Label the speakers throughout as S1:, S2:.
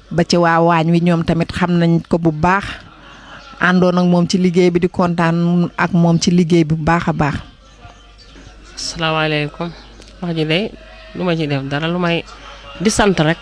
S1: ba ci waa waañ wi ñoom tamit xam nañ ko bu baax àndoon ak moom ci liggéey bi di kontaan ak moom ci liggéey bi bu baax a baax.
S2: asalaamaaleykum wax ji de lu ma ci def dara lu may di sant rek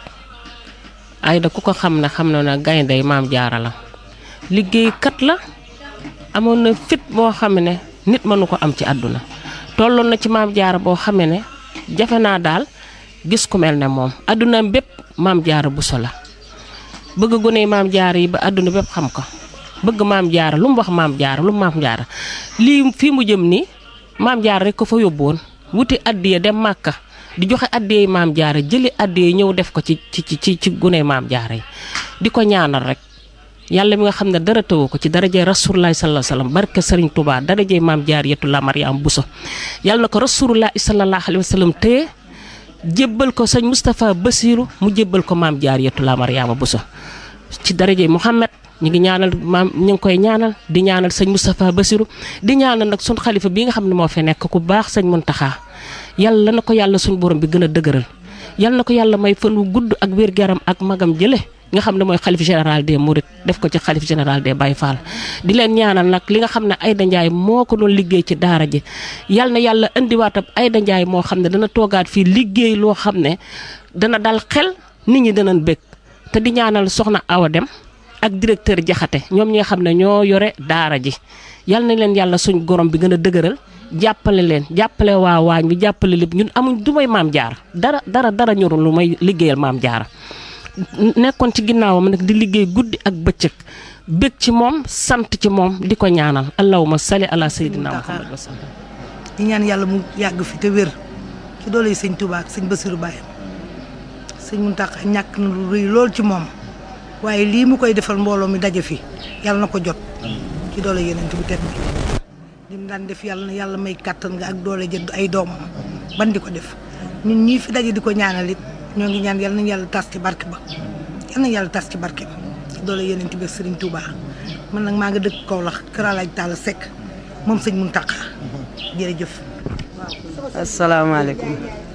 S2: Aida ku ko xam ne xam na ne gaynde maam jaara la liggéeykat la amoon na fit boo xam ne nit mënu ko am ci àdduna tolloon na ci maam jaara boo xam ne jafe naa daal gis ku mel ne moom àdduna bépp maam jaara buso la bëgg gone maam jaara yi ba àdduna bépp xam ko bëgg maam jaara lu mu wax maam jaara lu mu maam jaara lii fii mu jëm nii maam jaara rek ko fa yóbbuwoon wuti addiya dem màkka di joxe addiyey maam jaara jëli addiya ñëw def ko ci ci ci ci gune maam jaara yi di ko ñaanal rek yàlla mi nga xam ne dara tëwu ko ci darajey rasulullah sallallahu alayhi wasallam barke Serigne Touba darajey maam jaar yetu la Mariam Bousso yàlla na ko rasulullah sallallahu alayhi wasallam téye jébbal ko sëñ Moustapha Bassirou mu jébbal ko maam jaar yetu la Mariama Bousso ci darajey Mouhamed ñu ngi ñaanal maam ñu ngi koy ñaanal di ñaanal sëñ Moustapha Bassirou di ñaanal nag sun xalifa bi nga xam ne moo fi nekk ku baax sëñ Muntaxa yàlla na ko yàlla suñ borom bi gën a dëgëral yàlla na ko yàlla may fan wu gudd ak wér garam ak magam jële nga xam ne mooy xalif général des Mourides def ko ci xalif général des Baye Fall di leen ñaanal nag li nga xam ne Aida Ndiaye moo ko doon liggéey ci daara ji yal na yàlla indiwaatam Aida Ndiaye moo xam ne dana toogaat fii liggéey loo xam ne dana dal xel nit ñi danañ bëgg te di ñaanal soxna Awa Dem ak directeur Jaxate ñoom ñi nga xam ne ñoo yore daara ji yal na leen yàlla suñ gorom bi gën a dëgëral jàppale leen jàppale waa waañ bi jàppale lépp ñun amuñ du may maam jaar dara dara dara ñorul lu may liggéeyal maam jaara nekkoon ci ginnaawam nag di liggéey guddi ak bëccëg bëgg ci moom sant ci moom di ko ñaanal allahumma salli ala sayyidina muhammad wa sallam
S3: di ñaan yàlla mu yàgg fi te wér ci doole yi sëñ Touba ak sëñ Bassirou Baye sëñ Mountakha ñàkk na lu rëy lool ci moom waaye lii mu koy defal mbooloo mi daje fi yàlla na ko jot ci doole yeneen bu tedd bi li mu daan def yàlla na yàlla may kàttan nga ak doole jënd ay doomam ban di ko def ñun ñii fi daje di ko ñaanal it ñoo ngi ñaan yàlla nañu yàlla tas ci barke ba yàlla nañu yàlla tas ci barke ba ci doole yeneen bi Serigne Touba man nag maa nga dëkk Kaolack Kër Alaaj Talla Seck moom sëñ Mountakha jërëjëf.
S4: asalaamaaleykum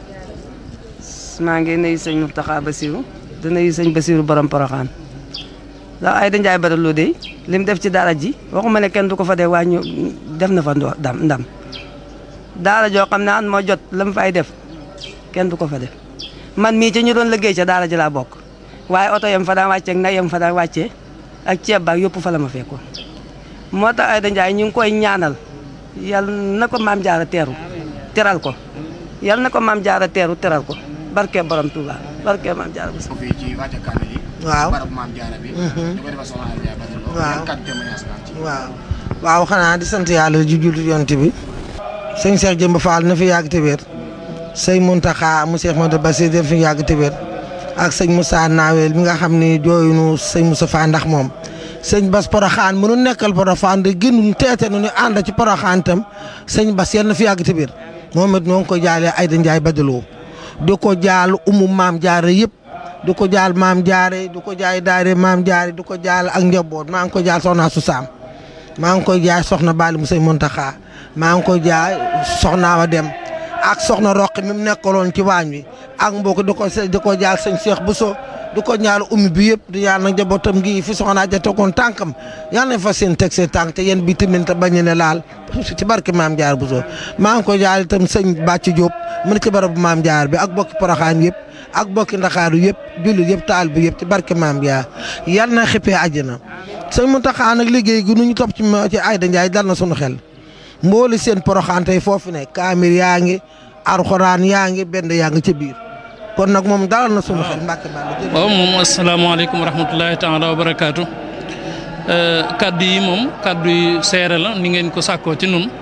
S4: maa ngi nuyu sëñ Mountakha Bassirou di nuyu sëñ Bassirou borom Porokhane ndax Aida Ndiaye Badaloo de li mu def ci daara ji waxuma ne kenn du ko fa dee waaye ñu def na fa ndam ndam daara joo xam ne an moo jot la mu fay def kenn du ko fa def man mii ci ñu doon liggéey ca daara ji laa bokk waaye oto yam fa daan wàccee ak nag yam fa daan wàccee ak ceeb baak yëpp fa la ma fekkoon moo tax Aida Ndiaye ñu ngi koy ñaanal yal na ko maam jaara teeru teral ko yal na ko maam jaara teeru teral ko barke borom Touba barke maam jaara bis
S5: fii ci wàcce kàddu yi
S3: waaw
S5: barab maam jaara bi di ko defal soxna Aida Ndiaye Badaloo
S3: waaw
S5: yan kàddu témoignage nga am ci
S3: waaw waaw xanaa di sant yàlla ju jullit yonent bi sëñ Cheikh Jëmb Fall na fi yàgg te wér sëñ Mountakha mu Cheikh Modou Bassir def fi yàgg te wér ak sëñ Moussa Nawel mi nga xam ni jooyunu sëñ Moussa Fall ndax moom sëñ Bas Porokhane mënu nekkal Porokhane de gënum teete nu ñu ànd ci Porokhane tam sëñ Bas yal na fi yàgg te wér moom it noo ngi ko jaalee Aida Ndiaye Badaloo di ko jaal umu maam jaare yëpp di ko jaal maam jaare di ko jaay daare maam jaare di ko jaal ak njaboot maa ngi ko jaal soxna su saam maa ngi koy jaay soxna Bali mu sëñ Mountakha maa ngi koy jaay soxna Awa Dem ak soxna Roqi mi mu nekkaloon ci waañ wi ak mbokk di ko di ko jaal sëñ Cheikh Bousso di ko ñaal ummi bi yëpp di ñaan nag njabootam gi fi soxna ja tegoon tànkam yal nañ fa seen teg seen tànk te yéen bi tamit te bañ ne laal ci barke maam jaar Bousso maa ngi koy jaal itam sëñ Bàcc Diop mu ne ci barabu maam jaar bi ak bokki Porokhane yëpp ak bokki Ndakaaru yëpp jullit yëpp taal bi yëpp ci barke maam jaar yal na xippee àjjana sëñ Mountakha nag liggéey gi nu ñu topp ci ci Aida Ndiaye dal na sunu xel mbooli seen Porokhane tey foofu ne kaamir yaa ngi arxuraan yaa ngi benn yaa ngi ca biir kon nag moom dalal na sunu xel mbàkke bàll
S6: waaw moom asalaamaaleykum wa rahmatulahi taala wa barakaatu kaddu yi moom kaddu yi seere la ni ngeen ko sàkkoo ci nun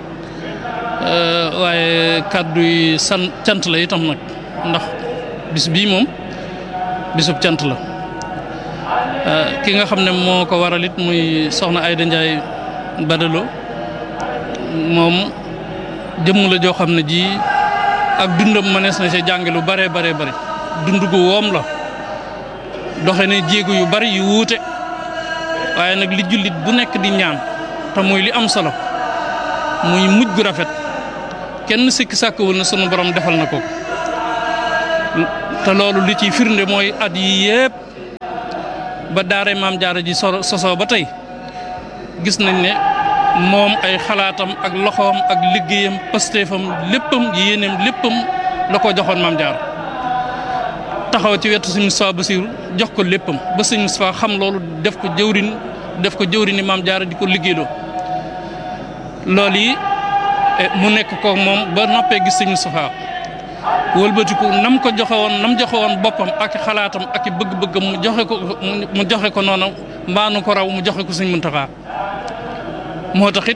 S6: waaye kaddu yi san cant la itam nag ndax bis bii moom bisub cant la ki nga xam ne moo ko waral it muy soxna Aida Ndiaye Badaloo moom jëmm la joo xam ne ji ak dundam mënees na ci jànge lu bare bare bare dund gu woom la doxe ne jéego yu bari yu wuute waaye nag li jullit bu nekk di ñaan te muy li am solo muy mujj gu rafet kenn sikki sàkkawul na sunu borom defal na ko te loolu li ciy firnde mooy at yi yépp ba daaray maam jaara ji so sosoo ba tey gis nañ ne moom ay xalaatam ak loxoom ak liggéeyam pastéefam léppam yéeneem léppam la ko joxoon maam jaara taxaw ci wetu sëñ Moustapha Bassirou jox ko léppam ba sëñ Moustapha xam loolu def ko jëwrin def ko jëwrini maam jaara di ko liggéeyloo loolu yi mu nekk ko moom ba noppee gis sëñ Moustapha wëlbatiku nam ko joxe woon nam joxe woon boppam ak xalaatam ak i bëgg-bëggam mu joxe ko mu joxe ko noonu mbaanu ko raw mu joxe ko sëñ Muntaxa moo tax it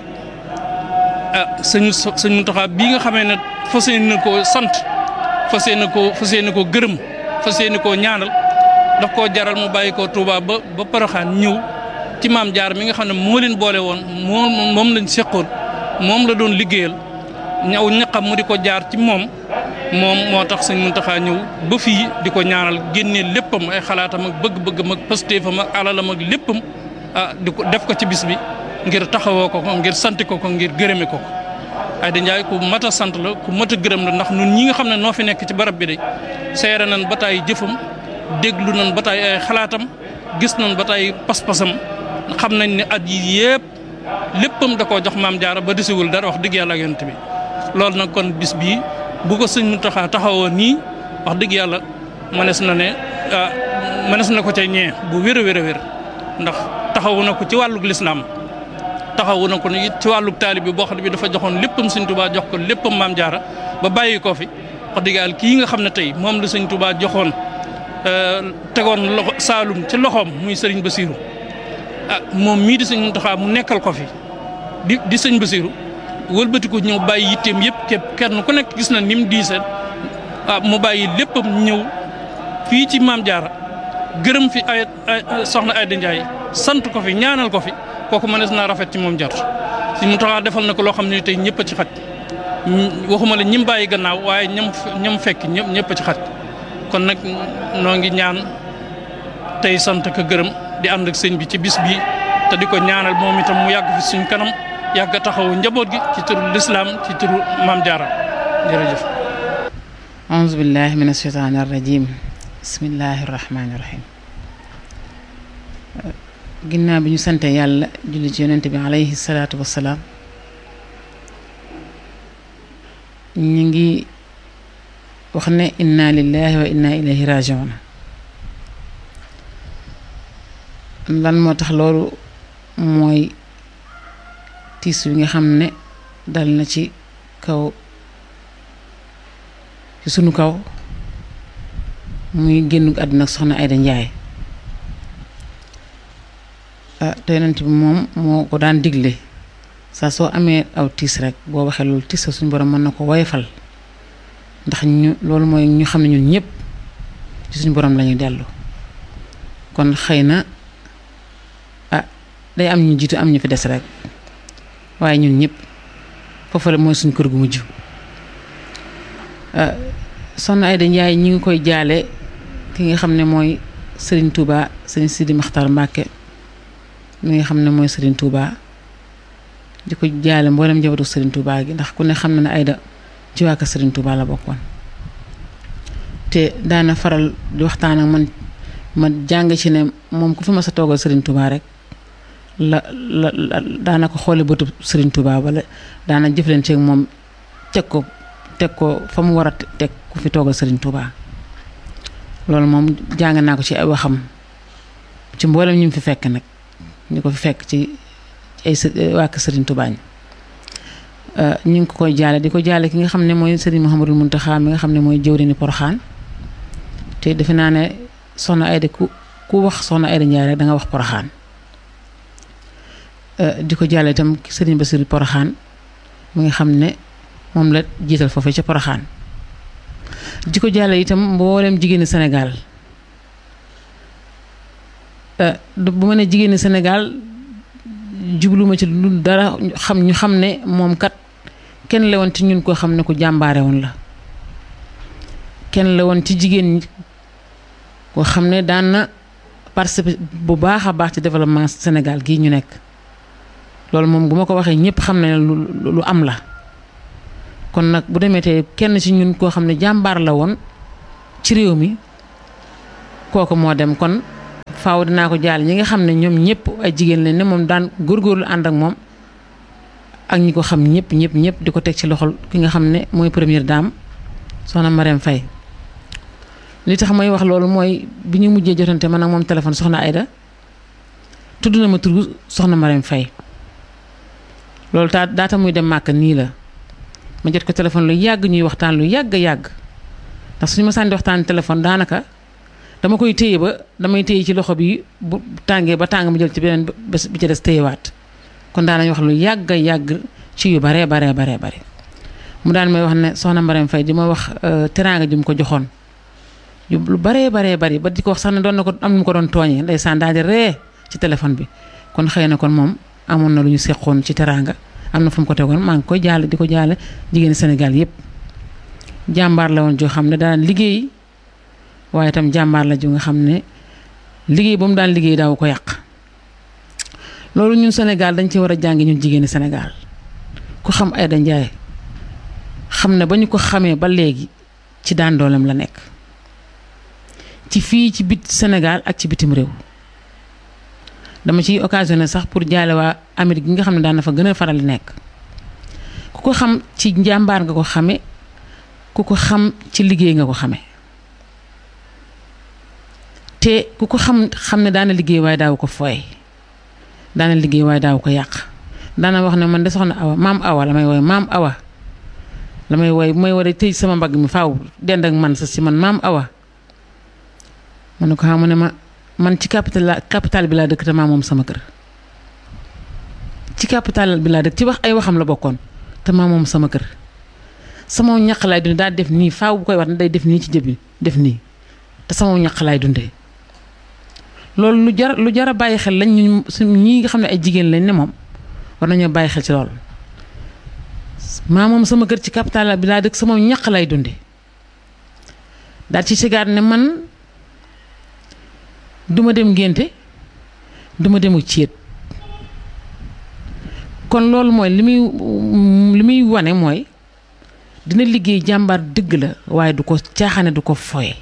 S6: ah sëñ sëñ Muntaxa bii nga xamee ne fas yéene koo sant fas yéene koo fas yéene koo gërëm fas yéene koo ñaanal daf koo jaral mu bàyyi ko Touba ba ba Poroxaan ñëw ci maam jaar mi nga xam ne moo leen boole woon moom moom lañ seqoon moom la doon liggéeyal ñaw ñaqam mu di ko jaar ci moom moom moo tax sëñ Muntaxa ñëw ba fii di ko ñaanal génnee léppam ay xalaatam ak bëgg-bëggam ak pastéefam ak alalam ak léppam ah di ko def ko ci bis bi ngir taxawoo ko ko ngir sant ko ko ngir gërëme ko ko Ayda Ndiaye ku mat a sant la ku mat a gërëm la ndax ñun ñi nga xam ne noo fi nekk ci barab bi de seere nañ ba taay jëfam déglu nañ ba taay ay xalaatam gis nañ ba taay pas-pasam xam nañ ne at yi yëpp léppam da koo jox maam jaara ba desiwul dara wax dëgg yàlla ak yonent bi loolu nag kon bis bii bu ko sëñ Muntaxa taxawoo nii wax dëgg yàlla mënees na ne ah mënees na ko ca ñee bu wér a wér a wér ndax taxawu na ko ci wàllug lislaam taxawu na ko ni ci wàllug taalib bi boo xam ne bi dafa joxoon léppam sëñ Tuubaa jox ko léppam maam jaara ba bàyyi ko fi wax dëgg yàlla kii nga xam ne tey moom la sëñ Tuubaa joxoon tegoon loxo Saalum ci loxoom muy sëriñ Basiiru ah moom mii di sëñ Muntaxa mu nekkal ko fi di di sëñ Basiiru wëlbatiku ñëw bàyyi yitteem yëpp képp kenn ku nekk gis na ni mu diisee ah mu bàyyi léppam ñëw fii ci maam jaara gërëm fi ay soxna Ayda Ndiaye sant ko fi ñaanal ko fi kooku mënees naa rafet ci moom jot si mu taxaa defal na ko loo xam ne tey ñëpp a ci xaj waxuma la ñim bàyyi gannaaw waaye ñam ñam fekk ñëpp ñëpp a ci xaj kon nag noo ngi ñaan tey sant ko gërëm di ànd ak sëñ bi ci bis bi te di ko ñaanal moom itam mu yàgg fi suñ kanam yàgg taxawu njaboot gi ci turu lislaam ci turu maam jaara jërëjëf
S7: auzu billahi min asheytaani arrajim bismillahi rahmaani rahim ginnaaw bi ñu sante yàlla julli ci yonente bi alayhi salaatu wassalaam ñu ngi wax ne inna lillahi wa inna ilayhi rajiun lan moo tax loolu mooy tiis wi nga xam ne dal na ci kaw ci sunu kaw muy génn àdduna ak soxna Ayda Njaay ah te yonent bi moom moo ko daan digle saa soo amee aw tiis rek boo waxee loolu tiis suñu borom mën na ko woyofal ndax ñu loolu mooy ñu xam ne ñun ñëpp ci suñu borom lañuy dellu kon xëy na ah day am ñu jiitu am ñu fi des rek waaye ñun ñëpp foofu la mooy suñu kër gu mujj soxna Ayda Njaay ñi ngi koy jaale ki nga xam ne mooy Serigne Touba Serigne Sidi Maxtar Mbàkke mi nga xam ne mooy Serigne Touba di ko jaale mboolem njabootu Serigne Touba gi ndax ku ne xam na ne Ayda ci waa kër Serigne Touba la bokkoon te daana faral di waxtaan ak man ma jàng ci ne moom ku fi ma sa toogal Serigne Touba rek la la daana ko xoole bëtu Serigne Touba wala daana jëflante ak moom teg ko teg ko fa mu war a teg ku fi toogal Serigne Touba loolu moom jàng naa ko ci ay waxam ci mboolem ñu fi fekk nag ñu ko fi fekk ci ay waa kër Serigne Touba ñi ñu ngi ko koy jaale di ko jaale ki nga xam ne mooy Serigne Mouhamadou Mountakha mi nga xam ne mooy jëwriñu Poroxaan te defe naa ne soxna Ayda ku ku wax soxna Ayda Njaay rek da nga wax Poroxaan di ko jaale itam Serigne Bassirou Poroxaan mi nga xam ne moom la jiital foofu ca Poroxaan di ko jaale itam mboolem jigéeni Sénégal bu ma ne jigéeni Sénégal jubluma ci lu dara xam ñu xam ne moom kat kenn la woon ci ñun koo xam ne ku jàmbaare woon la kenn la woon ci jigéen ñi koo xam ne daan na participer bu baax a baax ci développement Sénégal gii ñu nekk loolu moom bu ma ko waxee ñëpp xam ne lu lu am la kon nag bu demee tey kenn ci ñun koo xam ne jàmbaar la woon ci réew mi kooku moo dem kon faaw dinaa ko jaale ñi nga xam ne ñoom ñëpp ay jigéen lañ ne moom daan góorgóorlu ànd ak moom ak ñi ko xam ñëpp ñëpp ñëpp di ko teg ci loxol ki nga xam ne mooy première dame soxna Marème Faye li tax may wax loolu mooy bi ñu mujjee jotante man ak moom téléphone soxna Aida tudd na ma turu soxna Marème Faye loolu taa daata muy dem màkk nii la ma jot ko téléphone lu yàgg ñuy waxtaan lu yàgg yàgg ndax suñu ma sànni waxtaan téléphone daanaka dama koy téye ba damay téye ci loxo bi bu tàngee ba tàng ma jël ci beneen bés bi ci des téyewaat kon daanañ wax lu yàgg yàgg ci yu baree baree baree bare mu daan may wax ne soxna Marème Faye di ma wax teraanga ji mu ko joxoon yu lu baree baree bari ba di ko wax sax ne doon na ko am nu mu ko doon tooñee ndeysaan daal di ree ci téléphone bi kon xëy na kon moom amoon na lu ñu seqoon ci teraanga am na fu mu ko tegoon maa ngi koy jaale di ko jaale jigéeni Sénégal yépp jàmbaar la woon joo xam ne daan liggéey waaye itam jàmbaar la ju nga xam ne liggéey ba mu daan liggéey daaw ko yàq loolu ñun Sénégal dañ ci war a jàngi ñun jigéeni Sénégal ku xam Aïda Ndiaye xam ne ba ñu ko xamee ba léegi ci daan dooleem la nekk ci fii ci bit Sénégal ak ci bitim réew dama ciy occasionné sax pour jaale waa Amérique gi nga xam ne daan na fa gën a faral di nekk ku ko xam ci njàmbaar nga ko xame ku ko xam ci liggéey nga ko xame te ku ko xam xam ne daana liggéey waaye daaw ko fooye daana liggéey waaye daaw ko yàq daana wax ne man de soxna awa maam awa la may wooye maam awa la may wooye bu may war a tëj sama mbagg mi faaw dend ak man sa si man maam awa ma ne ko xam ne ma man ci capital la capital bi laa dëkk te maa moom sama kër ci capital bi laa dëkk ci wax ay waxam la bokkoon te maa moom sama kër sama ñaq laay dundee daal def nii faaw bu koy wax ne day def nii ci jëbi def nii te sama ñaq laay dundee loolu lu jar lu jar a bàyyi xel lañ ñu su ñii nga xam ne ay jigéen lañ ne moom war nañoo bàyyi xel ci loolu maa moom sama kër ci capital bi laa dëkk sama ñaq lay dundee daal ci sigaar ne man duma dem ngénte duma demu céet kon loolu mooy li muy li muy wane mooy dina liggéey jàmbaar dëgg la waaye du ko caaxaane du ko foye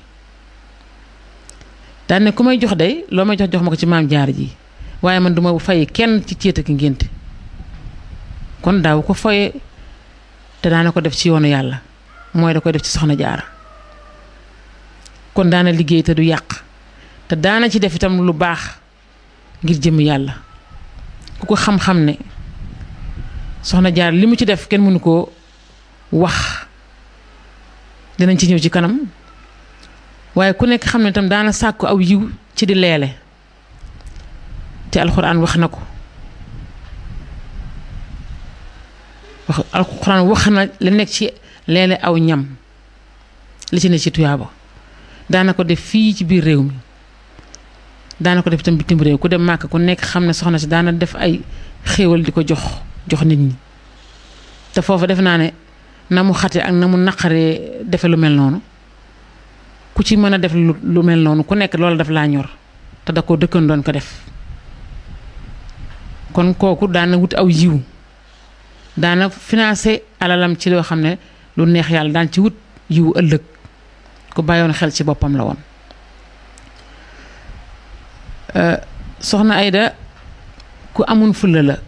S7: daan ne ku may jox day loo may jox jox ma ko ci maam jaar ji waaye man duma fay kenn ci céet ak ngénte kon daaw ko foye te daana ko def ci yoonu yàlla mooy da koy def ci soxna jaara kon daana liggéey te du yàq te daana ci def itam lu baax ngir jëm yàlla ku ko xam-xam ne soxna jaar li mu ci def kenn mënu koo wax dinañ ci ñëw ci kanam waaye ku nekk xam ne itam daana sàkku aw yiw ci di leele te alxuraan wax na ko wax alxuraan wax na li nekk ci leele aw ñam li ci ne ci tuyaaba daana ko def fii ci biir réew mi daana ko def itam bitim réew ku dem màkk ku nekk xam ne soxna si daana def ay xéewal di ko jox jox nit ñi te foofu def naa ne na mu xate ak na mu naqaree defe lu mel noonu ku ci mën a def lu mel noonu ku nekk loolu daf laa ñor te da ko dëkkan doon ko def kon kooku daana wut aw yiw daana financé alalam ci loo xam ne lu neex yàlla daan ci wut yiw ëllëg ku bàyyoon xel ci boppam la woon soxna Aïda ku amun fulla la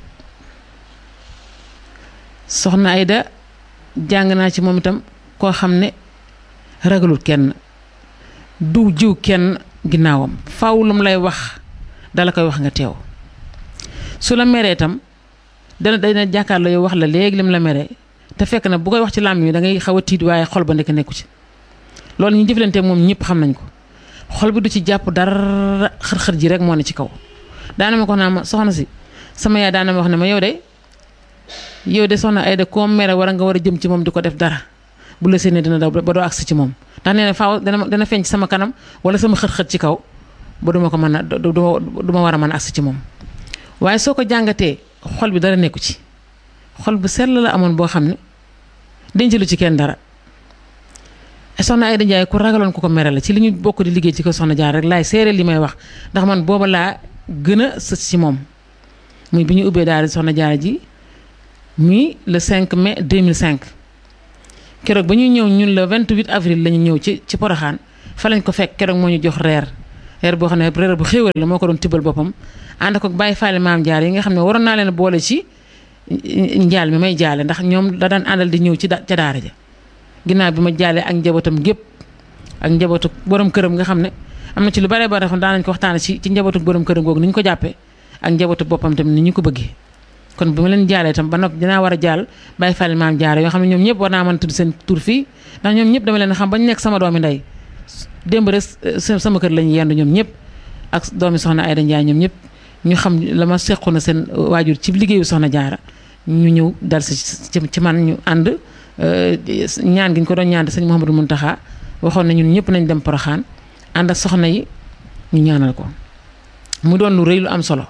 S7: soxna Aïda jàng naa ci moom itam koo xam ne ragalul kenn du jiw kenn ginnaawam faaw lu mu lay wax dala koy wax nga teew su la meree itam dana dana jàkkaarloo yow wax la léegi lim la meree te fekk na bu koy wax ci làmmiñ wi da ngay xaw a tiit waaye xol ba nekk nekku ci loolu ñu jëflante moom ñëpp xam nañ ko xol bi du ci jàpp dara xër-xër ji rek moo ne ci kaw daana ma ko naa ma soxna si sama yaay daana ma wax ne ma yow de yow de soxna Aïda koo mere war a nga war a jëm ci moom di ko def dara bu la séenee dina daw ba doo agsi ci moom ndax nee na faaw dana dana feeñ ci sama kanam wala sama xër-xër ci kaw ba duma ko mën a du ma war a mën a agsi ci moom waaye soo ko jàngatee xol bi dara nekku ci xol bu sell la amoon boo xam ne denc lu ci kenn dara soxna Aïda Ndiaye ku ragaloon ku ko mere la ci li ñu bokk di liggéey ci ko soxna jaar rek laay seere li may wax ndax man booba laa gën a sës ci moom muy bi ñu ubbee daal soxna jaar ji muy le 5 mai 2005 keroog ba ñuy ñëw ñun le 28 avril la ñu ñëw ci ci Poroxaan fa lañ ko fekk keroog moo ñu jox reer reer boo xam ne reer bu xéewal la moo ko doon tibbal boppam ànd ko bàyyi faale maam jaar yi nga xam ne waroon naa leen boole ci njaal mi may jaale ndax ñoom da daan àndal di ñëw ci ca daara ja ginnaaw bi ma jaalee ak njabootam gépp ak njabootu borom këram nga xam ne am na ci lu bare bare xam daan nañ ko waxtaane ci ci njabootu borom këram googu ni ñu ko jàppee ak njabootu boppam tamit ni ñu ko bëggee kon bi ma leen jaalee itam ba noppi dinaa war a jaal bàyyi fàlle maam jaare yoo xam ne ñoom ñëpp war naa mën tudd seen tur fii ndax ñoom ñëpp dama leen xam ba ñu nekk sama doomi ndey démb rek sama kër lañu yendu ñoom ñëpp ak doomi soxna Ayda Njaay ñoom ñëpp ñu xam la ma sequ na seen waajur ci liggéeyu soxna jaara ñu ñëw dal si ci man ñu ànd ñaan gi ñu ko doon ñaan sëñ Mouhamadou Mountakha waxoon na ñun ñëpp nañ dem Poroxaan ànd ak soxna yi ñu ñaanal ko mu doon lu rëy lu am solo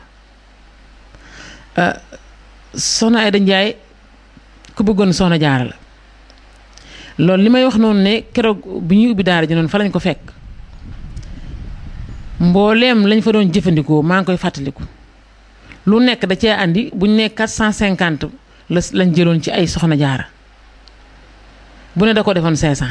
S7: soxna Ayda Njaay ku bëggoon soxna jaara la loolu li may wax noonu ne keroog bi ñuy ubbi daara ji noonu fa lañ ko fekk mbooleem lañ fa doon jëfandikoo maa ngi koy fàttaliku lu nekk da cee andi buñ ne 450 la lañ jëloon ci ay soxna jaara bu ne da ko defoon 500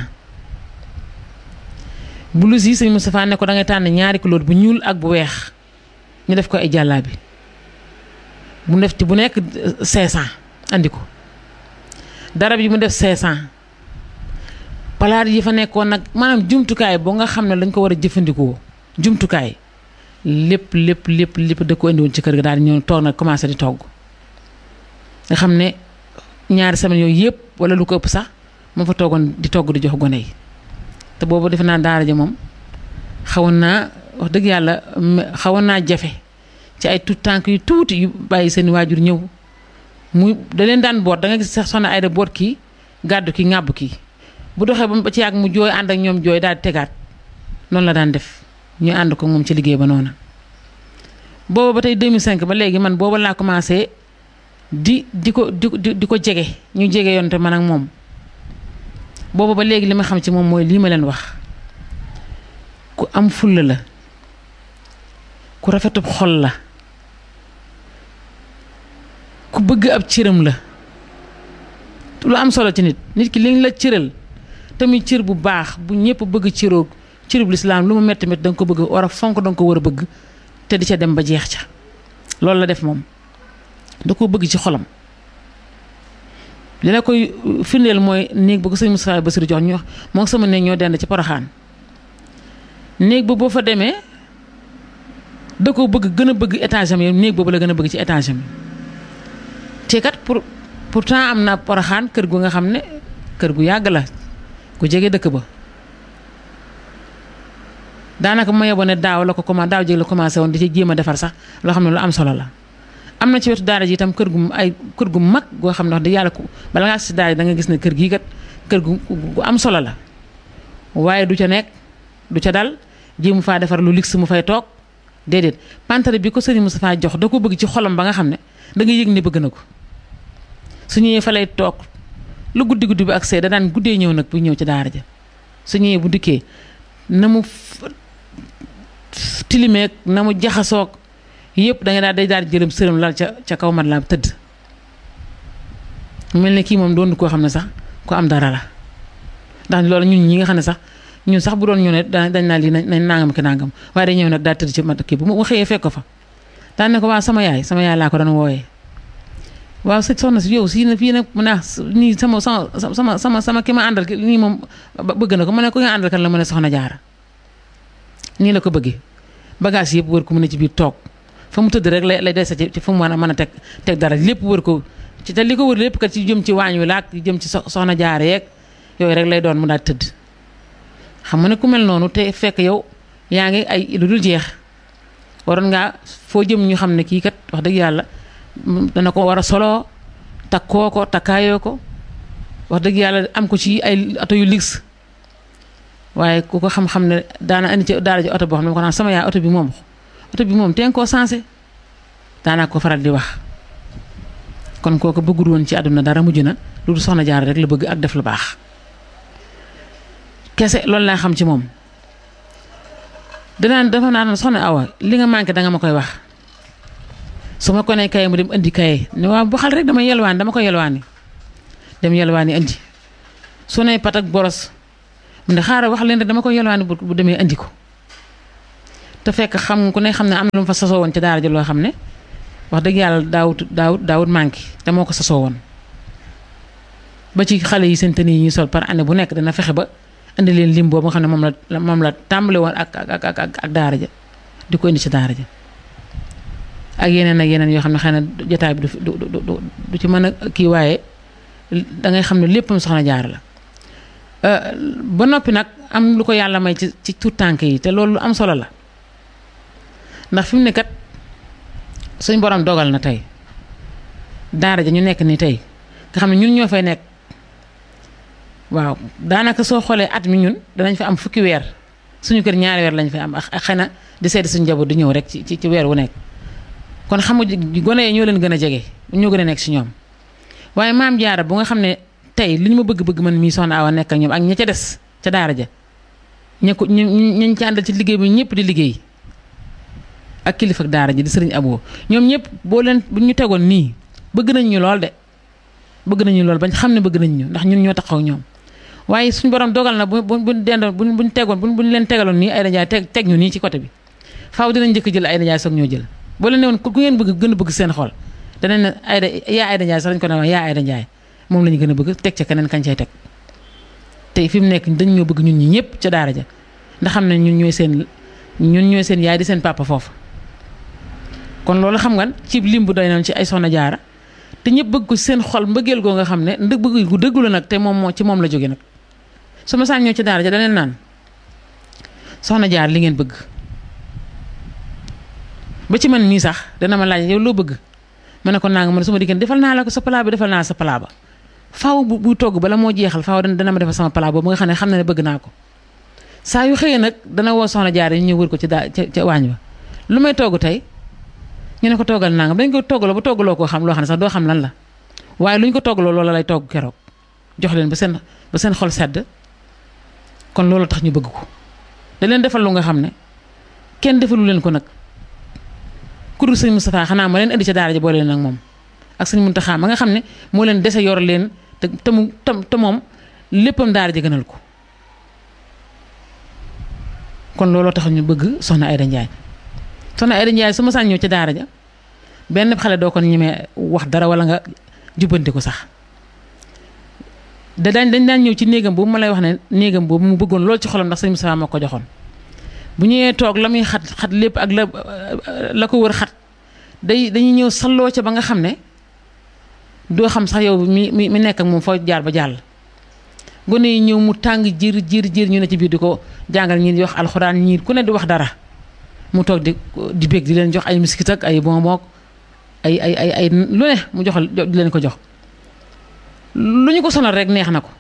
S7: blouse yi sëñ Moustapha ne ko da ngay tànn ñaari couleur bu ñuul ak bu weex ñu def ko ay jàllaabi bu def ci bu nekk 500 andi ko darab yi mu def 500 palaat yi fa nekkoon nag maanaam jumtukaay boo nga xam ne dañ ko war a jëfandikoo jumtukaay lépp lépp lépp lépp da ko indiwoon ci kër ga daal di ñëw toog nag commencé di togg nga xam ne ñaari semaine yooyu yëpp wala lu ko ëpp sax moo fa toogoon di togg di jox gone yi te boobu defe naa daara ja moom xawoon naa wax dëgg yàlla xawoon naa jafe ci ay tout tànk yu tuuti yu bàyyi seen waajur ñëw muy da leen daan boot da nga gis sax soxna Ayda boot kii gàddu ki ŋàbb kii bu doxee ba ci yàgg mu jooy ànd ak ñoom jooy daal di tegaat noonu la daan def ñu ànd ko moom ci liggéey ba noona booba ba tey 2005 ba léegi man booba laa commencé di di ko di di ko jege ñu jege yoon te man ak moom booba ba léegi li ma xam ci moom mooy lii ma leen wax ku am fulla la ku rafetub xol la ku bëgg ab cëram la lu am solo ci nit nit ki liñ la cëral tamit cër bu baax bu ñëpp bëgg cëroog cërub lislaam lu mu metti metti da nga ko bëgg war a fonk da nga ko war a bëgg te di ca dem ba jeex ca loolu la def moom da ko bëgg ci xolam li la koy firndeel mooy néeg ba ko sëñ Moustapha Bassirou jox ñu wax moo sama néeg ñoo dend ci Poroxaan néeg ba boo fa demee da ko bëgg gën a bëgg étage am yi néeg boobu la gën a bëgg ci étage am te kat pour pourtant am na Poroxaan kër gu nga xam ne kër gu yàgg la ku jege dëkk ba daanaka ma yeboo ne daaw la ko commencé daaw jéeg la commencé woon di ci jéem a defar sax loo xam ne lu am solo la am na ci wetu daara ji itam kër gu ay kër gu mag goo xam ne wax dëgg yàlla ku bala ngaa si daara ji da nga gis ne kër gii kat kër gu gu am solo la waaye du ca nekk du ca dal jéemu faa defar lu luxe mu fay toog déedéet pantare bi ko sëriñ Moustapha jox da ko bëgg ci xolam ba nga xam ne da nga yëg ne bëgg na ko su ñëwee fa lay toog lu guddi guddi bi ak see da daan guddee ñëw nag bu ñëw ci daara ja su ñëwee bu dikkee na mu tilimeeg na mu jaxasoog yëpp da nga daal day daal jëlëm sërëm lal ca ca kaw mat laa tëdd mel ne kii moom doon koo xam ne sax ko am dara la ndax loolu ñun ñi nga xam ne sax ñun sax bu doon ñu ne dañ naa lii nañ nangam ki nangam waaye day ñëw nag daal tëdd ci mat kii bu mu xëyee fekk ko fa daan ne ko waaw sama yaay sama yaay laa ko doon wooyee waaw sëñ soxna si yow si na fii nag mu ne nii sama sama sama sama sama ki ma àndal nii moom bëgg na ko mu ne ko nga àndal kan la mu ne soxna jaara nii la ko bëggee bagage yëpp wër ko mu ne ci biir toog fa mu tëdd rek lay lay dese ci fa mu mën a mën a teg teg dara lépp wër ko ci te li ko wër lépp kat ci jëm ci waañ wi laak jëm ci soxna jaara yeeg yooyu rek lay doon mu daal tëdd xam nga ne ku mel noonu te fekk yow yaa ngi ay lu dul jeex waroon ngaa foo jëm ñu xam ne kii kat wax dëgg yàlla dana ko war a soloo takkoo ko takkaayoo ko wax dëgg yàlla am ko ci ay oto yu luxe waaye ku ko xam-xam ne daana indi ci daara ji oto boo xam ne ko naan sama yaay oto bi moom oto bi moom teen koo sensé daanaa ko faral di wax kon kooku bëggul woon ci àdduna dara mujj na lu dul soxna jaar rek la bëgg ak def lu baax kese loolu laa xam ci moom danaan dafa naan soxna awa li nga manqué danga ma koy wax su ma ko nee kaye mu dem indi kaye ne waaw bu xal rek dama yelwaani dama ko yelwaani dem yelwaani indi su ne pat ak boros mu ne xaaral wax leen rek dama ko yelwaani bu demee indi ko te fekk xam ku ne xam ne am na lu mu fa sasoo woon ci daara ji loo xam ne wax dëgg yàlla daawut daawut daawut manqué te moo ko sasoo woon ba ci xale yi seen tenue yi ñuy sol par année bu nekk dana fexe ba indi leen lim boobu nga xam ne moom la moom la tàmbale woon ak ak ak ak daara ja di ko indi ci daara ja ak yeneen ak yeneen yoo xam ne xëy na jotaay bi du du du du ci mën a kii waaye da ngay xam ne léppam soxna jaar la ba noppi nag am lu ko yàlla may ci ci tuut tànk yi te loolu lu am solo la ndax fi mu ne kat suñ borom dogal na tey daara ja ñu nekk ni tey nga xam ne ñun ñoo fay nekk waaw daanaka soo xoolee at mi ñun danañ fi am fukki weer suñu kër ñaari weer lañ fi am ak xëy na di seeti suñu njaboot di ñëw rek ci ci weer wu nekk kon xam nga gone yi ñoo leen gën a jege ñoo gën a nekk si ñoom waaye maam jaara bu nga xam ne tey li ñu ma bëgg-bëgg man mii soxna Awa nekk ak ñoom ak ña ca des ca daara ja ña ko ñu ñu ci àndal ci liggéey bi ñëpp di liggéey ak kilifa ak daara ji di sëriñ Abo ñoom ñëpp boo leen bu ñu tegoon nii bëgg nañ ñu lool de bëgg nañu lool bañ xam ne bëgg nañ ñu ndax ñun ñoo taxaw ak ñoom waaye suñu borom dogal na bu bu buñ dendoon buñ buñ tegoon buñ buñ leen tegaloon nii ay dajaay teg teg ñu nii ci côté bi faaw dinañ njëkk jël ay dajaay soog ñoo jël boo leen ne woon ku ngeen bëgg gën a bëgg seen xol danañ ne Ayda yaa Ayda Ndiaye sax dañ ko ne wax yaa Ayda Ndiaye moom la ñu gën a bëgg teg ca keneen kañ cay teg tey fi mu nekk dañ ñoo bëgg ñun ñi ñëpp ca daara ja ndax xam ne ñun ñooy seen ñun ñooy seen yaay di seen papa foofu kon loolu xam nga ci lim bu doy noonu ci ay soxna jaara te ñëpp bëgg ko seen xol mbëggeel goo nga xam ne ndëg bëgg gu dëggu la nag te moom moo ci moom la jóge nag su ma saan ñëw ci daara ja daneen naan soxna jaar li ngeen bëgg ba ci man mii sax dana ma laaj yow loo bëgg ma ne ko naa nga man su ma diggante defal naa la ko sa palaa bi defal naa sa palaa ba faaw bu bu togg bala moo jeexal faaw dana ma defal sama palaa boobu nga xam ne xam na ne bëgg naa ko saa yu xëyee nag dana woo soxna jaar ñu ñëw wër ko ci daa ca ca waañ ba lu may togg tey ñu ne ko toggal naa nga dañ ko toggaloo ba toggaloo koo xam loo xam ne sax doo xam lan la waaye lu ñu ko toggaloo loola lay togg keroog jox leen ba seen ba seen xol sedd kon loolu tax ñu bëgg ko da leen defal lu nga xam ne kenn defalu leen ko nag ku dul sëñ Moustapha xanaa ma leen indi ca daara ji boole leen ak moom ak sëñ Muntaxa ma nga xam ne moo leen dese yor leen te te mu te moom léppam daara ji gënal ko kon looloo tax ñu bëgg soxna Ayda Ndiaye soxna Ayda Ndiaye su ma saan ñëw ca daara ja benn xale doo ko ñemee wax dara wala nga jubbanti ko sax da daañ dañ daan ñëw ci néegam boobu ma lay wax ne néegam boobu mu bëggoon loolu ci xolam ndax sëñ Moustapha ma ko joxoon bu ñëwee toog la muy xat xat lépp ak la la ko wër xat day dañuy ñëw salloo ca ba nga xam ne doo xam sax yow mi mi mi nekk ak moom foo jaar ba jàll. gone yi ñëw mu tàng jiir jiir jiir ñu ne ci biir di ko jàngal ñii di wax alxuraan ñii ku ne di wax dara mu toog di di bég di leen jox ay miskit ak ay bonbon ay ay ay ay lu ne mu joxal di leen ko jox. lu ñu ko sonal rek neex na ko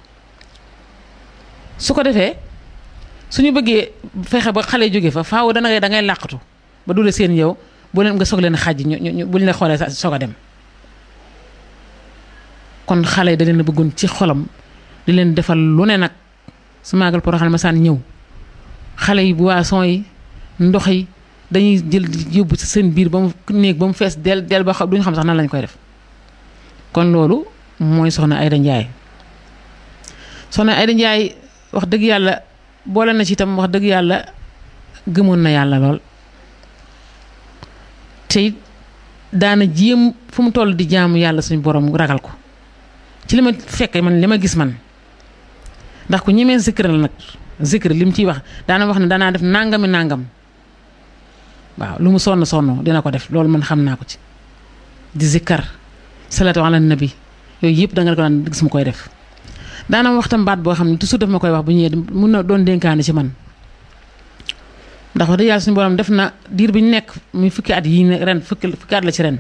S7: su ko defee. suñu bëggee fexe ba xale jóge fa faaw dana da ngay làqatu ba dule seen yow boo leen nga soog leen xàjj ñu ñu buñ la xoolee soog a dem kon xale yi da leen a bëggoon ci xolam di leen defal lu ne nag su maagal Porokhane ma saan ñëw xale yi boisson yi ndox yi dañuy jël yóbbu ci seen biir ba mu néeg ba mu fees del del ba xam duñu xam sax nan lañ koy def kon loolu mooy soxna Ayda Ndiaye soxna Ayda Ndiaye wax dëgg yàlla boole na ci itam wax dëgg yàlla gëmoon na yàlla lool te daana jéem fu mu toll di jaamu yàlla suñu borom ragal ko ci li ma fekk man li ma gis man ndax ku ñemee zikr la nag zikr li mu ciy wax daana wax ne daanaa def nangami nangam waaw lu mu sonn sonn dina ko def loolu man xam naa ko ci di zikkar salatu ala nabi yooyu yëpp da nga ko daan gis mu koy def daana waxtam baat boo xam ne toujours daf ma koy wax bu ñëwee mun na doon dénkaane ci man ndax wax dëgg yàlla suñu borom def na diir bi ñu nekk muy fukki at yii ren fukki fukki at la ci ren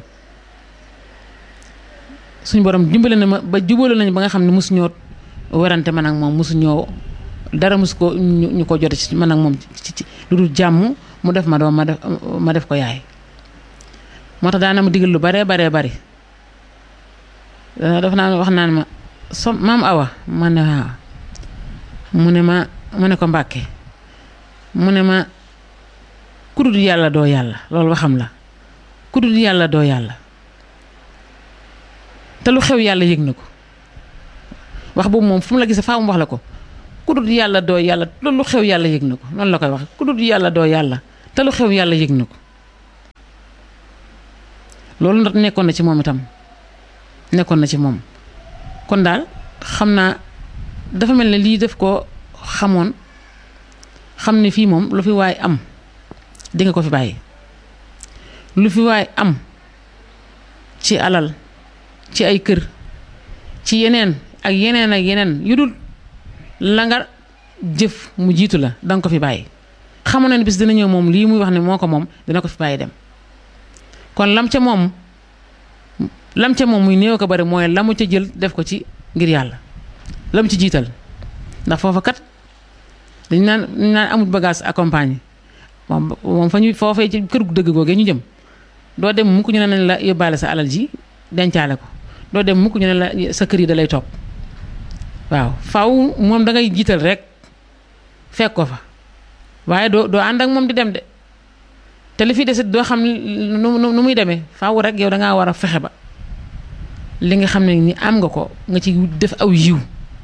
S7: suñu borom dimbale na ma ba jubale nañu ba nga xam ne mosu ñoo werante man ak moom mosu ñoo dara mosu ko ñu ko jote ci man ak moom ci ci lu dul jàmm mu def ma doom ma def ma def ko yaay moo tax daana ma digal lu baree baree bari daf naa wax naan ma so maam awa ma ne waaw mu ne ma mu ne ko mbàkke mu ne ma kudul yàlla doo yàlla loolu waxam la kudul yàlla doo yàlla te lu xew yàlla yëg na ko wax boobu moom fu mu la gisee faa mu wax la ko kudul yàlla doo yàlla loolu lu xew yàlla yëg na ko noonu la koy wax kudul yàlla doo yàlla te lu xew yàlla yëg na ko loolu nag nekkoon na ci moom itam nekkoon na ci moom kon daal xam naa dafa mel ne lii def ko xamoon xam ne fii moom lu fi waay am di nga ko fi bàyyi lu fi waay am ci alal ci ay kër ci yeneen ak yeneen ak yeneen yu dul la nga jëf mu jiitu la danga ko fi bàyyi xamoon na ne bis dina ñëw moom lii muy wax ne moo ko moom dina ko fi bàyyi dem kon lam ca moom lam ca moom muy néew ko bari mooy la mu ca jël def ko ci ngir yàlla lam ci jiital ndax foofa kat dañ naan dañ naan amul bagage accompagné moom moom fa ñu foofee ci kër gu dëgg googee ñu jëm doo dem mukk ñu ne nañ la yóbbaale sa alal ji dencaale ko doo dem mukk ñu ne la sa kër yi da lay topp waaw faw moom da ngay jiital rek fekk ko fa waaye doo doo ànd ak moom di dem de te li fi desit doo xam nu nu muy demee faaw rek yow da ngaa war a fexe ba li nga xam ne ni am nga ko nga ci def aw yiw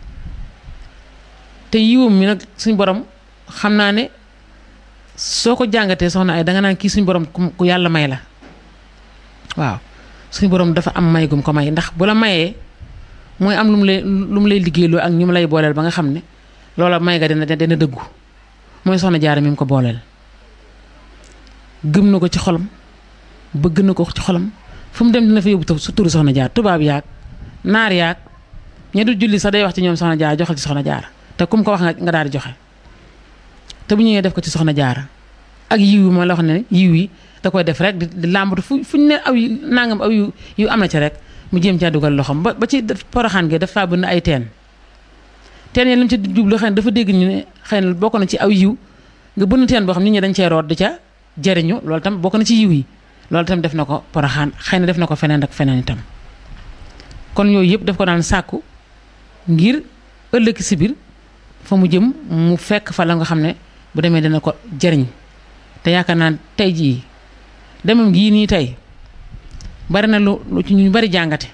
S7: te yiwam mi nag suñ borom xam naa ne soo ko jàngatee soxna ay danga naan kii suñ borom ku yàlla may la waaw suñ borom dafa am may gum ko may ndax bu la mayee mooy am lu mu lay lu mu lay liggéeyloo ak ñu mu lay booleel ba nga xam ne loola may ga dina dina dëggu mooy soxna jaara mi mu ko booleel gëm na ko ci xolam bëgg na ko ci xolam fu mu dem dina fa yóbbu su turu soxna jaar tubaab yaag naar yaag ña du julli sax day wax ci ñoom soxna jaar joxal ci soxna jaar te kum ko wax nga daal di joxe te bu ñëwee def ko ci soxna jaara ak yiw yi ma la wax ne yiw yi da koy def rek di làmbatu fu fu ñu ne aw yu nangam aw yu yu am na ci rek mu jéem caa dugal loxoom ba ba ci poroxaan gi dafa bënn ay teen teen yi li mu ci jublu xëy na dafa dégg ñu ne xëy na bokk na ci aw yiw nga bënn teen boo xam nit ñi dañ cee root di ca jëriñu loolu tam bokk na ci yiw yi loolu tam def na ko poroxaan xëy na def na ko feneen ak feneen itam kon yooyu yëpp daf ko daan sàkku ngir ëllëg si biir fa mu jëm mu fekk fa la nga xam ne bu demee dina ko jëriñ te yaakaar naa tey jii demam gii nii tey bari na lu lu ci ñu bari jàngate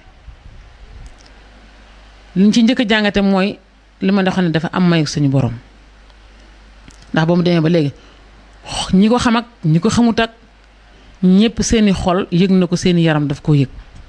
S7: liñ ci njëkk a jàngate mooy li ma xam ne dafa am mayu suñu borom ndax ba mu demee ba léegi ñi ko xam ak ñi ko xamut ak ñëpp seeni xol yëg na ko seeni yaram daf koo yëg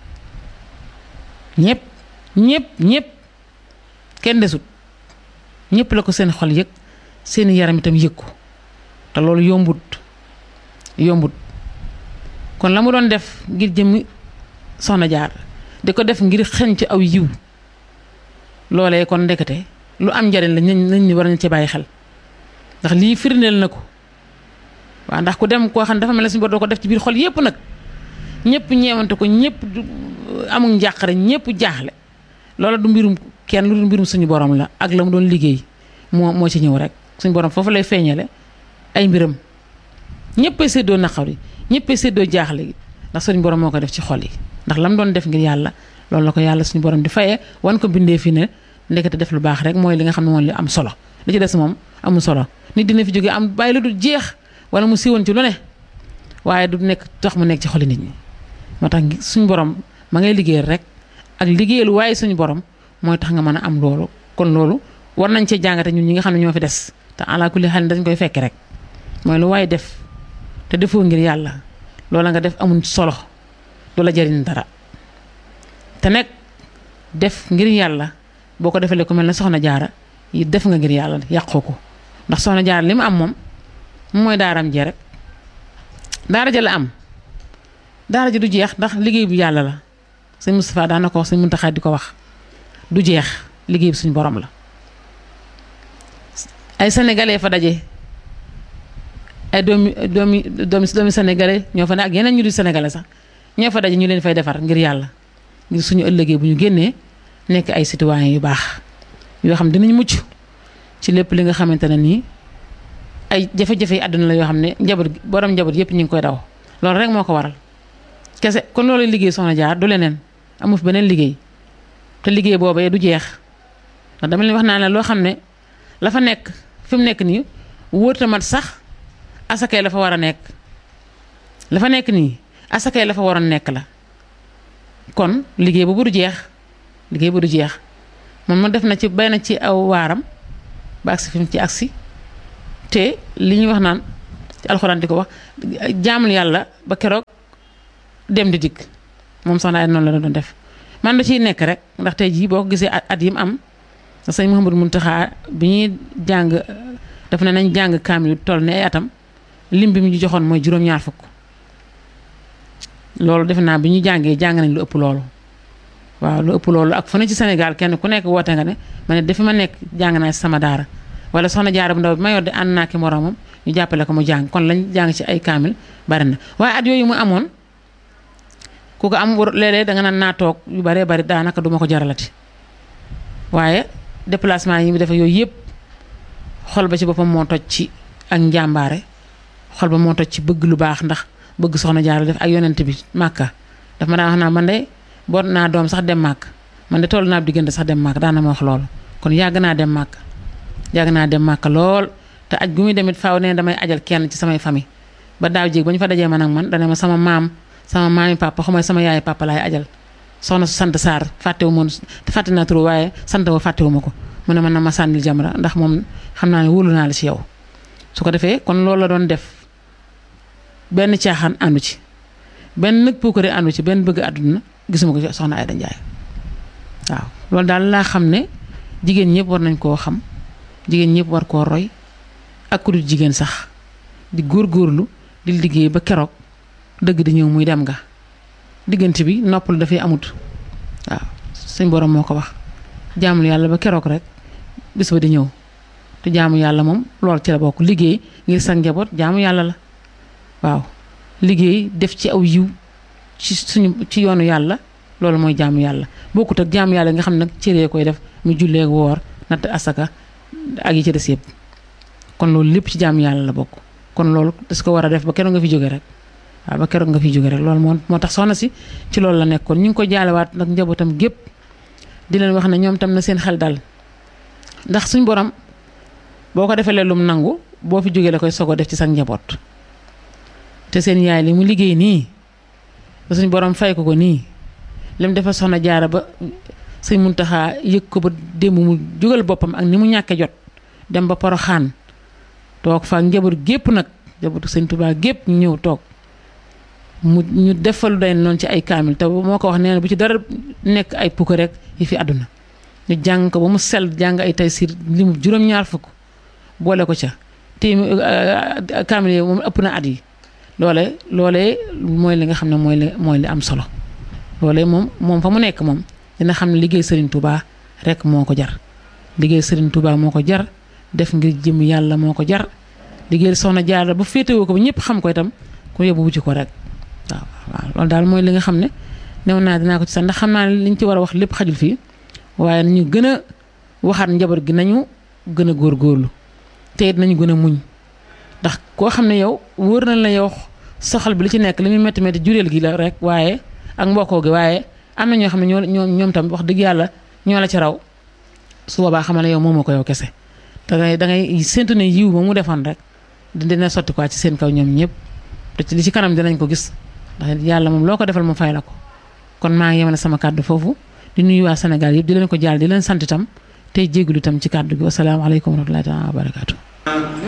S7: ñëpp ñëpp ñëpp kenn desut ñëpp la ko seen xol yëg seeni yaram itam yëg ko te loolu yombut yombut kon la mu doon def ngir jëmmi soxna jaar di ko def ngir xeñ ci aw yiw loolee kon ndekete lu am njariñ la nañ nañ war nañ ci bàyyi xel ndax lii firndeel na ko waaw ndax ku dem koo xam ne dafa mel ne suñu bor doo ko def ci biir xol yépp nag ñëpp ñeewante ko ñëpp amul njàqare ñëpp jaaxle loola du mbirum kenn lu du mbirum suñu borom la ak la mu doon liggéey moo moo ci ñëw rek suñu borom foofu lay feeñale ay mbiram ñëppay séddoo naqar yi ñëppay séddoo jaaxle gi ndax suñu borom moo ko def ci xol yi ndax la mu doon def ngir yàlla loolu la ko yàlla suñu borom di fayee wan ko bindee fi ne ndekete def lu baax rek mooy li nga xam ne moom li am solo li ci des moom amul solo nit dina fi jóge am bàyyi lu du jeex wala mu siiwoon ci lu ne waaye du nekk tax mu nekk ci xoli nit ñi moo tax suñu borom ma ngay liggéeyal rek ak liggéeyal waaye suñu borom mooy tax nga mën a am loolu kon loolu war nañ cee jàngate ñun ñi nga xam ne ñoo fi des te ala kulli xel dañ koy fekk rek mooy lu waaye def te defoo ngir yàlla loola nga def amul solo du la jariñ dara te nekk def ngir yàlla boo ko defalee ku mel ne soxna jaara yi def nga ngir yàlla yàqoo ko ndax soxna jaara li mu am moom mooy daaram jee rek daara ja la am daara ji du jeex ndax liggéey bu yàlla la sëñ Moustapha daan na ko wax sëñ Muntaxa di ko wax du jeex liggéey bi suñu borom la ay sénégalais fa daje ay doomi doomi doomi doomi sénégalais ñoo fa ne ak yeneen ñu di sénégalais sax ñoo fa daje ñu leen fay defar ngir yàlla ngir suñu ëllëgee bu ñu génnee nekk ay citoyens yu baax yoo xam dinañ mucc ci lépp li nga xamante ne nii ay jafe-jafe yi àdduna la yoo xam ne njaboot borom njaboot yëpp ñu ngi koy daw loolu rek moo ko waral kese kon loolu liggéey soxna jaar du leneen amu fi beneen liggéey te liggéey boobee du jeex ndax dama leen wax naa ne loo xam ne la fa nekk fi mu nekk nii wóorta mat sax asakay la fa war a nekk la fa nekk nii asakay la fa waroon nekk la kon liggéey boobu du jeex liggéey bu du jeex moom ma def na ci bay na ci aw waaram ba agsi fi mu ci agsi te li ñuy wax naan ci alxuraan di ko wax jaamul yàlla ba keroog dem di dikk moom soxna ay noonu la doon def man da ciy nekk rek ndax tey jii boo ko gisee at yi mu am sëñ Mouhamadou Mountakha bi ñuy jàng daf ne nañ jàng kaamil toll ne ay atam lim bi mu ñu joxoon mooy juróom-ñaar fukk loolu defe naa bi ñu jàngee jàng nañ lu ëpp loolu waaw lu ëpp loolu ak fu ne ci Sénégal kenn ku nekk woote nga ne ma ne dafa ma nekk jàng naa ci sama daara wala soxna jaara bu ndaw bi ma yor de ànd naa ki moromam ñu jàppale ko mu jàng kon lañ jàng ci ay kaamil bari na waaye at yooyu mu amoon ku ko am léeg-léeg danga naan naa toog yu baree bari daanaka duma ko jaralati waaye déplacement yi mu def yooyu yëpp xol ba ci boppam moo toj ci ak njàmbaare xol ba moo toj ci bëgg lu baax ndax bëgg soxna jaara def ak yonent bi màkka daf ma daan wax naa man de boot naa doom sax dem màkk man de toll naa diggante sax dem màkk daan na ma wax loolu kon yàgg naa dem màkk yàgg naa dem màkk lool te aj gu muy demit faaw ne damay ajal kenn ci samay famille ba daaw jéeg ba ñu fa dajee man ak man dana ma sama maam sama maami papa xamay sama yaay papa laay ajal soxna su sant Sarr fàttewu moon fàtte naa turu waaye sant wa fàttewu ma ko mu ne man na ma sànnil jamra ndax moom xam naa ne wóolu naa la ci yow su ko defee kon loolu la doon def benn caaxaan àndu ci benn nag puukare àndu ci benn bëgg àdduna gisuma ko ci soxna Ayda Njaay waaw loolu daal laa xam ne jigéen ñëpp war nañ koo xam jigéen ñëpp war koo roy ak ku dul jigéen sax di góorgóorlu di liggéey ba keroog dëgg di ñëw muy dem nga diggante bi noppalu dafay amut waaw suñ borom moo ko wax jaamul yàlla ba keroog rek bis ba di ñëw te jaamu yàlla moom lool ci la bokk liggéey ngir sa njaboot jaamu yàlla la waaw liggéey def ci aw yiw ci suñu ci yoonu yàlla loolu mooy jaamu yàlla bokkut ak jaamu yàlla nga xam nag cëree koy def mu jullee woor natt asaka ak yi ci des yëpp kon loolu lépp ci jaamu yàlla la bokk kon loolu das ko war a def ba keroog nga fi jóge rek waaw ba keroog nga fi jóge rek loolu moo moo tax soxna si ci loolu la nekkoon ñu ngi ko jaalewaat nag njabootam gépp di leen wax ne ñoom tam na seen xel dal ndax suñ borom boo ko defee lum nangu boo fi jógee la koy sogo def ci sa njaboot te seen yaay li mu liggéey nii ba suñ borom fay ko ko nii lim defal soxna jaara ba sëñ Muntaxa yëg ko ba démb mu jógal boppam ak ni mu ñàkke jot dem ba poroxaan toog fa njaboot gépp nag njabootu sëñ Tuubaa gépp ñu ñëw toog mu ñu defalu day noonu ci ay kaamil te moo ko wax nee na bu ci dara nekk ay pukk rek yi fi àdduna ñu jàng ko ba mu sell jàng ay tay siir li mu juróom-ñaar fukk boole ko ca te kaamil yi moom ëpp na at yi loole loolee mooy li nga xam ne mooy li mooy li am solo loolee moom moom fa mu nekk moom dina xam ne liggéey Serigne Touba rek moo ko jar liggéey Serigne Touba moo ko jar def ngir jëm yàlla moo ko jar liggéey soxna Jaara ba féetewoo ko ba ñëpp xam ko itam ku yóbbu wuti ko rek waaw waaw loolu daal mooy li nga xam ne new naa dinaa ko ci sax ndax xam naa ne liñ ci war a wax lépp xajul fii waaye nañu gën a waxaat njaboot gi nañu gën a góorgóorlu te it nañu gën a muñ ndax koo xam ne yow wóor na la yow soxal bi li ci nekk li muy métti métti jureel gi la rek waaye ak mbokkoo gi waaye am na ñoo xam ne ñoo ñoo ñoom tam wax dëgg yàlla ñoo la ci raw su boobaa xamal ne yow moomoo ko yow kese da ngay da ngay séntu ne yiw ba mu defoon rek dina sotti quoi ci seen kaw ñoom ñëpp te ci li ci kanam dinañ ko gis ndax yàlla moom loo ko defal mu fay la ko kon maa ngi yemale sama kàddu foofu di nuyu waa Sénégal yëpp di leen ko jaal di leen sant itam tey jégalu itam ci kàddu gi wasalaamaaleykum wa rahmatullahi taala wa barakaatu